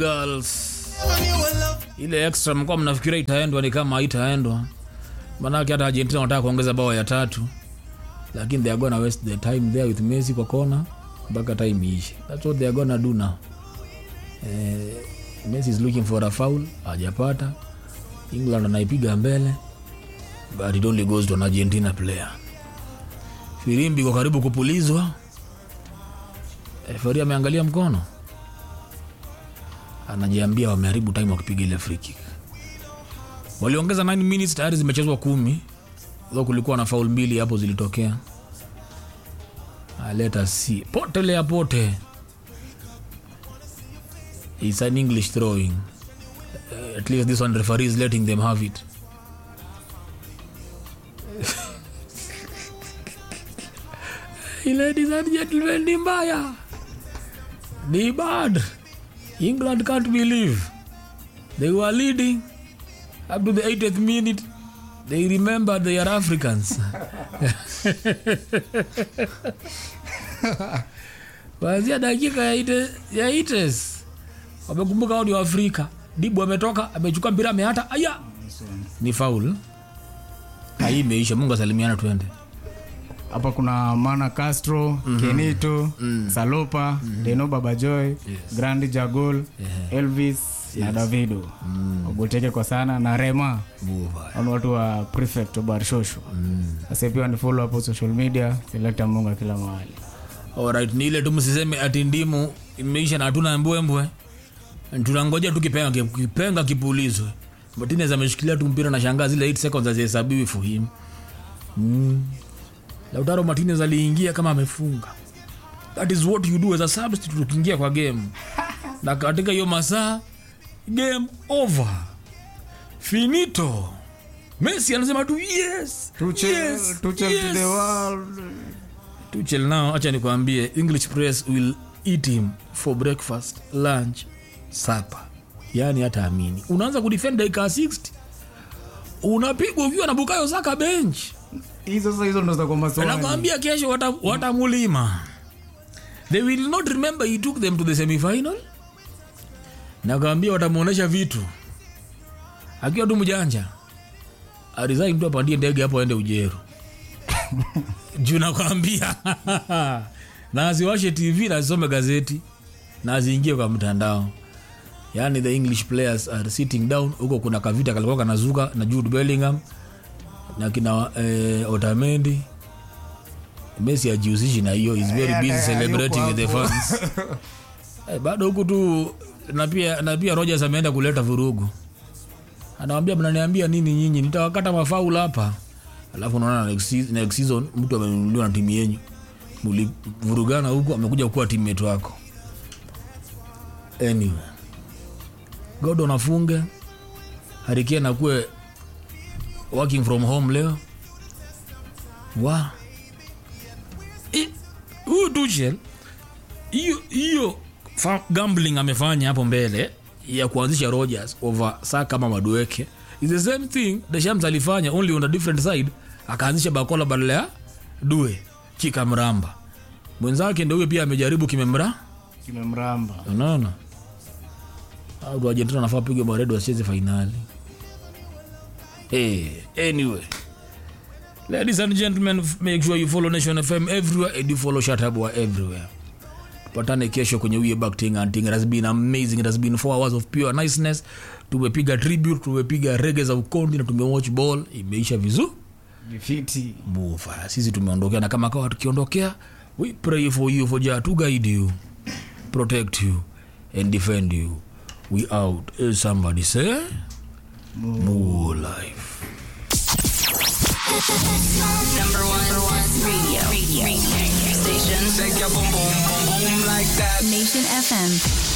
girls ile extra mkuwa mnafikiria itaendwa ni kama haitaendwa manake hata argentina wanataka kuongeza bao ya tatu lakini they are gonna waste the time there with messi kwa kona mpaka time iishe thats what they are gonna do now eh, messi is looking for a foul hajapata england anaipiga mbele but it only goes to an argentina player firimbi kwa karibu kupulizwa refari ameangalia mkono anajiambia wameharibu time wakipiga ile free kick waliongeza 9 minutes tayari zimechezwa kumi tho kulikuwa na faul mbili hapo zilitokea aleta si potelea pote its an english throwing uh, at least this one referee is letting them have it ladies and gentlemen ni mbaya ni bad england can't believe they were leading up to the 80th minute they remember they are africans kuanzia dakika ya ite, ya ites wamekumbuka wao ni waafrika dibu ametoka amechukua mpira ameata aya ni faul hii imeisha mungu asalimiana twende hapa kuna mana castro mm-hmm. kenito mm. salopa mm-hmm. deno babajoy yes. grandi jagol yeah. elvis yes. na davido mm. ogoteke kwa sana na rema Buva. au watu wa prefect wa barshosho mm. sasa pia ni follow hapo social media selekta munga kila mahali Alright, ni ile tu msiseme ati ndimu imeisha na hatuna mbwembwe tunangoja tu kipenga kipenga kipulizwe martinez ameshikilia tu mpira na shangaa zile 8 seconds hazihesabiwi for him mm. lautaro martinez aliingia kama amefunga that is what you do as a substitute ukiingia kwa game na katika hiyo masaa game over finito messi anasema tu yes Tuchel, yes, Tuchel yes. to the world. Tuchel now acha nikwambie english press will eat him for breakfast lunch supper yaani hata amini unaanza kudefend dakika 60 unapigwa ukiwa na bukayo saka bench hizo sasa hizo ndo za kwa maswali nakwambia kesho wata- watamulima they will not remember he took them to the semifinal nakwambia watamwonyesha vitu akiwa tu mjanja arisain tu apandie ndege hapo aende ujeru juu nakwambia na asiwashe tv na asisome gazeti na asiingie kwa mtandao yaani the english players are sitting down huko kuna kavita kalikuwa kanazuka na jude bellingham na kina eh, otamendi messi ajihusishi na hiyo is very busy Eh, celebrating with the yuko hapo. fans eh, bado huku tu na pia na pia rogers ameenda kuleta vurugu anawambia mnaniambia nini nyinyi nitawakata mafaul hapa alafu unaona next season- next season mtu amenunuliwa na timu yenyu mlivurugana huku amekuja kuwa teammate wako anyway godon afunge harikian akuwe working from home leo wa I- huyu tuchel hiyo hiyo fa- gambling amefanya hapo mbele ya kuanzisha rogers over saa kama madueke is the same thing deshams alifanya only on a different side akaanzisha bakola badala ya due kikamramba mwenzake ndo huyo pia amejaribu kimemra kimemramba unaona au argentina nafaa pigwe baredo wasicheze fainali hey, anyway ladies and gentlemen f- make sure you follow nation fm everywhere and you follow shatabwa everywhere tupatane kesho kwenye uye backting and thing it has been amazing it has been four hours of pure niceness tumepiga tribute tumepiga rege za ukondi na tumewatch ball imeisha vizuri vifiti mufa sisi tumeondokea na kama kawa tukiondokea we pray for you for jah to guide you protect you and defend you we out Eh, somebody say more life Number one, number one radio. radio. radio. Station. Shake your boom boom boom boom like that. Nation FM.